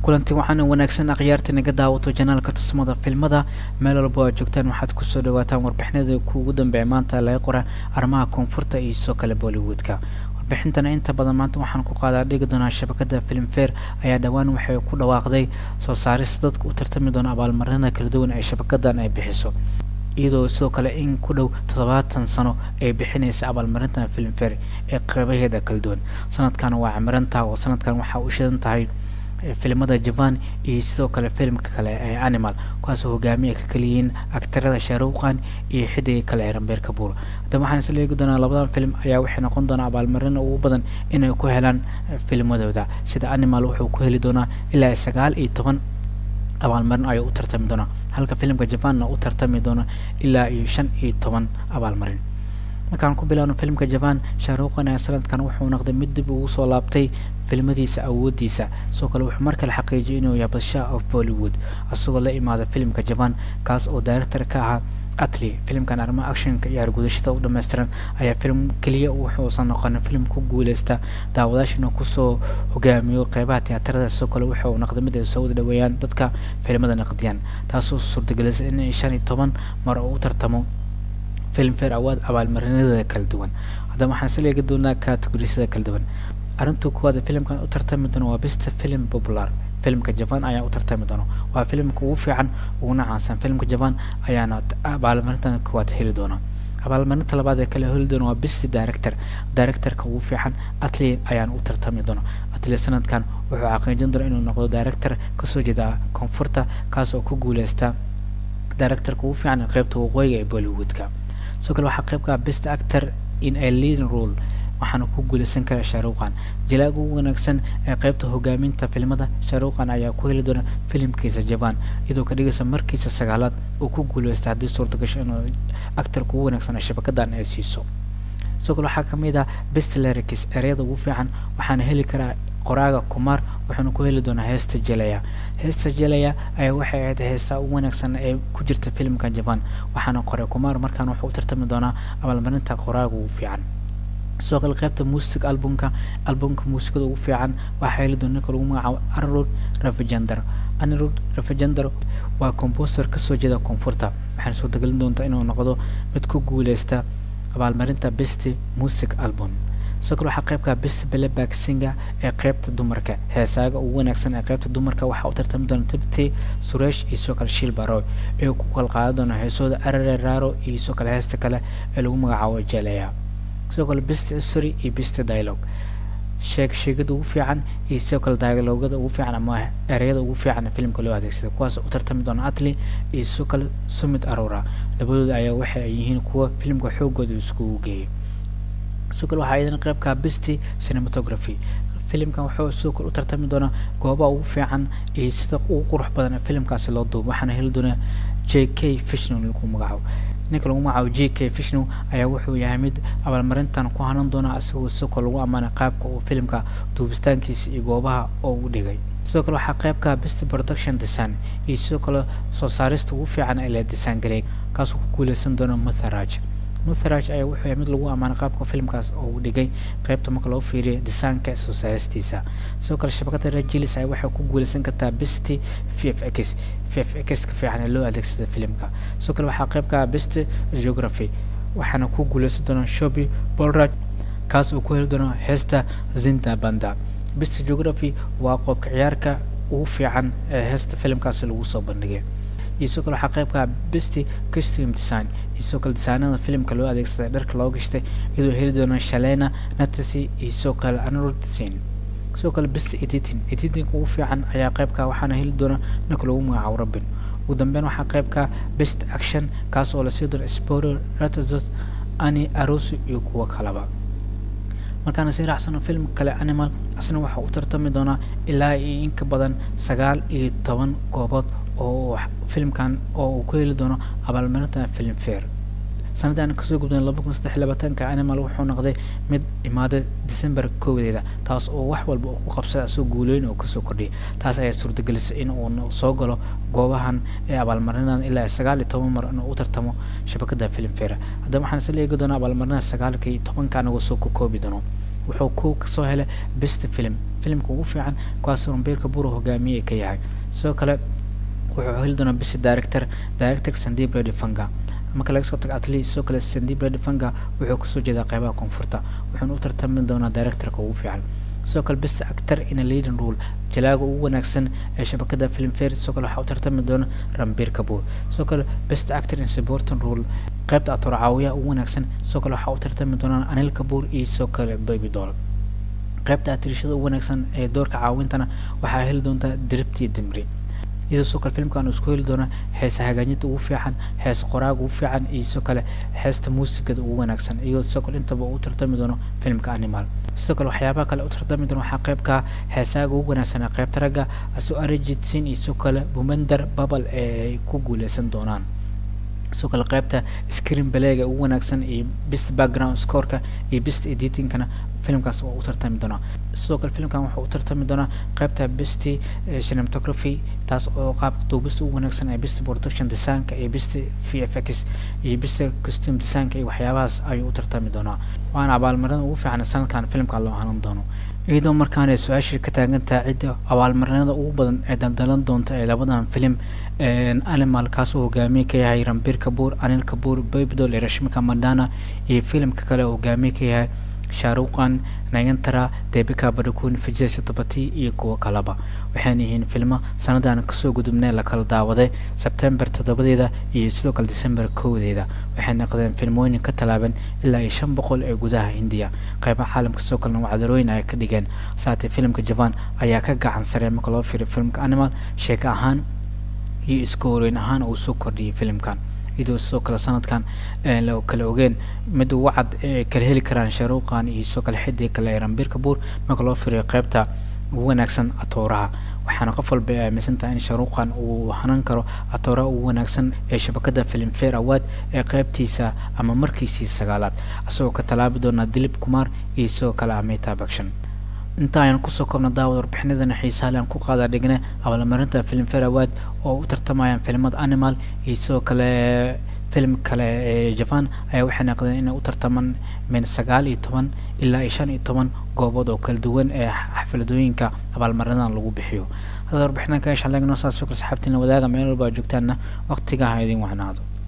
kulanti waxaana wanaagsan akhyaarta naga daawato janaalka tusmada filmada meel walba aad joogtaan waxaad kusoo dhawaataan warbixinada kuugu dambeeya maanta laga qora arrimaha koonfurta iyo sidoo kale bollywoodka warbixintana inta badan maanta waxaan ku qaadaa dhigi doonaa shabakada filmfare ayaa dhowaan waxay ku dhawaaqday soo saarista dadka u tartami doona abaalmarinada kala duwan ee shabakadan ay bixiso iyadoo sidoo kale in ku dhow toddobaatan sano ay bixinaysa abaalmarintan filmfare ee qeybaheeda kala duwan sanadkan waa cimirantaha oo sanadkan waxaa u shidan tahay filimada jaban iyo sidoo kale filimka kale ee animal kuwaasoo hogaamiya ka kaliyihiin aktarada sharuuqan iyo xidiga kale ee rambeer kabuur haddaba waxaan isla eegi doonaa labadan film ayaa waxay noqon doonaa abaalmarin ugu badan inay ku helaan filmadooda sida animal wuxuu ku heli doonaa ilaa sagaal iyo toban abaalmarin ayuu u tartami doonaa halka filimka jabanna u tartami doona ilaa iyo shan iyo toban abaalmarin markaan ku bilaabno filimka jaban shaaruuqan ee sanadkan wuxuu noqday mid dib ugu soo laabtay filmadiisa awoodiisa sidoo kale wuxuu mar kale xaqiijiyay inuu yahay badshaah of bollywood isagoo la imaada filimka jaban kaas oo director ka ahaa atli filimkan arrimaha actionka iyo argudashada u dhammaystiran ayaa film keliya wuxuusan noqonin film ku guuleysta daawadaashina kusoo hogaamiyo qeybaha tiyaatarada sidoo kale wuxuu noqday mid ay soo wada dhaweeyaan dadka filimada naqdiyaan taasoo suurtagelisay in shan iyo toban mar uu u tartamo filmfare awaad abaalmarinada kala duwan haddaba waxaan isla eegi doonaa categorisada kala duwan arrinta kuwaad filimkan u tartami doono waa best film popular filimka jaban ayaa u tartami doono waa filimka ugu fiican uguna caansan filimka jaban ayaana abaalmarintan kuwaad heli doona abaalmarinta labaad ee kale heli doona waa best director directorka ugu fiican atli ayaana u tartami doona atli sanadkan wuxuu xaqiijin doona inuu noqdo director kasoo jeeda koonfurta kaas oo ku guuleysta directorka ugu fiican qeybta waqooyiga ee bollywoodka sidoo kale waxaa qeyb ka ah best actor in a leading role waxaana ku guuleysan kara shaaruuqan jalaaga ugu wanaagsan ee qeybta hogaaminta filimada shaaruuqan ayaa ku heli doona filimkiisa jaban iyadoo ka dhigaysa markiisa sagaalaad uu ku guuleysta haddii suurta gasho inuu actarka ugu wanaagsan ee shabakadan ay siiso sidoo kale waxaa kamid ah best lyricus ereyada ugu fiican waxaana heli karaa qoraaga kumaar wuxuuna ku heli doonaa heesta jelaya heesta jelaya ayaa waxay ahayd heesta ugu wanaagsan ee ku jirta filimka jaban waxaana qoray kumaar markaan wuxuu u tartami doonaa abaalmarinta qoraaga ugu fiican sidoo kale qaybta music albumka albumka muusikada ugu fiican waxaa heli doona ninka lagu magacaabo anirud ravijender anirud ravijender waa composer kasoo jeeda koonfurta waxaana suurtagelin doontaa inuu noqdo mid ku guuleysta abaalmarinta best music album sidoo kale waxaa qeybka best playback singer ee qeybta dumarka heesaaga ugu wanaagsan ee qeybta dumarka waxaa u tartami doona tirti suresh iyo sidoo kale shil baroy ee ku kala qaadan doona heesooda arare raro iyo sidoo kale heesta kale ee lagu magacaabo jeleya sidoo kale best history iyo best dialogue sheeg sheegada ugu fiican iyo sidoo kale dialogada ugu fiican ama ereyada ugu fiican ee filimka loo adeegsada kuwaas u tartami doona atli iyo sidoo kale sumit arora labadooda ayaa waxa ay yihiin kuwa filimka xoogooda iskugu geeyay sidoo kale waxaa iyadana qeybka best cinematography filimkan wuxuu sidoo kale u tartami doonaa goobaha ugu fiican iyo sida ugu qurux badan ee filimkaasi loo duubo waxaana heli doonaa j k fishnow lagu magacaabo ninka lagu magacaabo j k fishnow ayaa wuxuu yahay mid abaalmarintan ku hanan doona isagoo sidoo kale lagu ammaanay qaabka uu filimka duubistaankiisa iyo goobaha oo u dhigay sidoo kale waxaa qeybka best production design iyo sidoo kale soo saarista ugu fiican ee la design gareey kaasoo ku guuleysan doona mutharaj mutharaj ayaa wuxuu yahay mid lagu ammaanay qaabka filimkaas oo uu dhigay qeybta marka loo fiiriyo desaanka soo saaristiisa sidoo kale shabakada rajilis ayaa waxay ku guuleysan kartaa best v f x v f x ka fiican ee loo adeegsada filimka sidoo kale waxaa qeybka best geography waxaana ku guuleysan doona shobi bolraj kaas oo ku heli doona heesta zinda banda best geography waa qoobka ciyaarka ugu fiican ee heesta filimkaasi lagu soo bandhigay iyo sidoo kale waxaa qeybka best costume design iyo sidoo kale desaanada filimka loo adeegsaday dharka loo gashtay iyadoo heli doona shalena natasi iyo sidoo kale anrudsin sidoo kale best editing editing ugu fiican ayaa qeybka waxaana heli doona ninka lagu magacaabo robin ugu dambeyn waxaa qeybka best action kaas oo lasii doona sporer ratazos ani arosi iyo kuwo kalaba markaana sii raacsano film kale animal asna waxaa u tartami doonaa ilaa iyo in ka badan sagaal iyo toban goobood oo filimkan oo uu ku heli doono abaalmarinta film fair sanadaan kasoo gudbeen laba kun saddex labaatanka animal wuxuu noqday mid imaaday december koowadeeda taas oo wax walba uu ku qabsada asoo guuleyn oo kasoo kordhiyay taas ayaa suurtagelisay in uu soo galo goobahan ee abaalmarinadan ilaa sagaal iyo toban mar inuu u tartamo shabakada film fair haddaba waxaan isla eegi doonaa abaalmarinada sagaalka iyo tobanka anagoo soo kokoobi doono wuxuu ku kasoo helay best film filimka ugu fiican kuwaas ranbir kabuur hogaamiye ka yahay sidoo kale wuxuu heli doonaa best director director sandip redifanga marka laga soo tago atli sidoo kale sandip redifanga wuxuu kasoo jeedaa qeybaha koonfurta wuxuuna u tartami doonaa directorka ugu fiican sidoo kale best actor in a leading role jalaaga ugu wanaagsan ee shabakada filmfare sidoo kale waxaa u tartami doona rambir kabuur sidoo kale best actor in supporting role qaybta atoor caawiyaha ugu wanaagsan sidoo kale waxaa u tartami doonaa anil kabuur iyo sidoo kale baby doll qaybta atirishada ugu wanaagsan ee doorka caawintana waxaa heli doontaa diribtii dimri iyadoo sidoo kale filmkan uu isku heli doona heesa hagaajinta ugu fiican heesa qoraaga ugu fiican iyo sidoo kale heesta muusigada ugu wanaagsan iyadoo sidoo kale intaba uu tartami doono filmka animal sidoo kale waxyaabaha kale u tartami doona waxaa qaybka heesaaga ugu wanaagsan ee qaybta ragga asoo arijit sin iyo sidoo kale bumender babal ee ku guuleysan doonaan sidoo kale qaybta screen baleega ugu wanaagsan iyo best background scoreka iyo best editingkana filimkaas waa u tartami doonaa sidoo kale filimkan wuxuu u tartami doonaa qaybta best cinematography taas oo qaabka duubista ugu wanaagsan ee best production designka iyo best v f x iyo best costume designka iyo waxyaabahaas ayuu u tartami doonaa waana abaalmarinada ugu fiican sanadkan filimka loo hanan doono iyadoo markaana su-aashii ka taagantaha cidda abaalmarinada ugu badan ee daldalan doonta ee labadan filim animal kaasoo hogaamiye ka yahay rambir kabuur anil kabuur babydol iyo rashmika madana iyo filimka kale oo hogaamiye ka yahay shaaruqan nayantara debika badakun vijay satapati iyo kuwo kaleba waxayna yihiin filmo sanadan kasoo gudubnay la kala daawaday sebtembar toddobadeeda iyo sidoo kale december kowdeeda waxay noqdeen filmooyin ka talaaban ilaa iyo shan boqol ee gudaha hindiya qeybaha caalamka sidoo kalena wacdarooyin ay ka dhigeen saatee filimka jaban ayaa ka gacan sarey marka loo fiiriyo filmka animal sheeko ahaan iyo iskooriyn ahaan uu soo kordhiyay filimkan iyadoo sidoo kale sanadkan la kala ogeen mid ugu cad ee kala heli karaan sharuuqan iyo sidoo kale xidii kale ee rambir kabuur marka loo firiyo qaybta ugu wanaagsan atooraha waxaana qof walba ay aaminsan tahay in sharuuqan uu hanan karo atooraha ugu wanaagsan ee shabakada filmfare award ee qaybtiisa ama markiisii sagaalaad isagoo ka tallaabi doona dilib kumar iyo sidoo kale amita bakshan inta ayaan kusoo koobna daawad warbixinadana xiisaale aan ku qaada dhigna abaalmarinta filmfare award oo u tartamayaan filimada animal iyo sidoo kale filim kale ee japan ayaa waxay naqdeen inay u tartamaan min sagaal iyo toban ilaa iyo shan iyo toban goobood oo kala duwan ee xafladooyinka abaalmarinadan lagu bixiyo hadda warbixinanka eshaan leegno saas fikir saxaabtiin la wadaaga meel walba joogtaanna waqtigaha idin wacnaado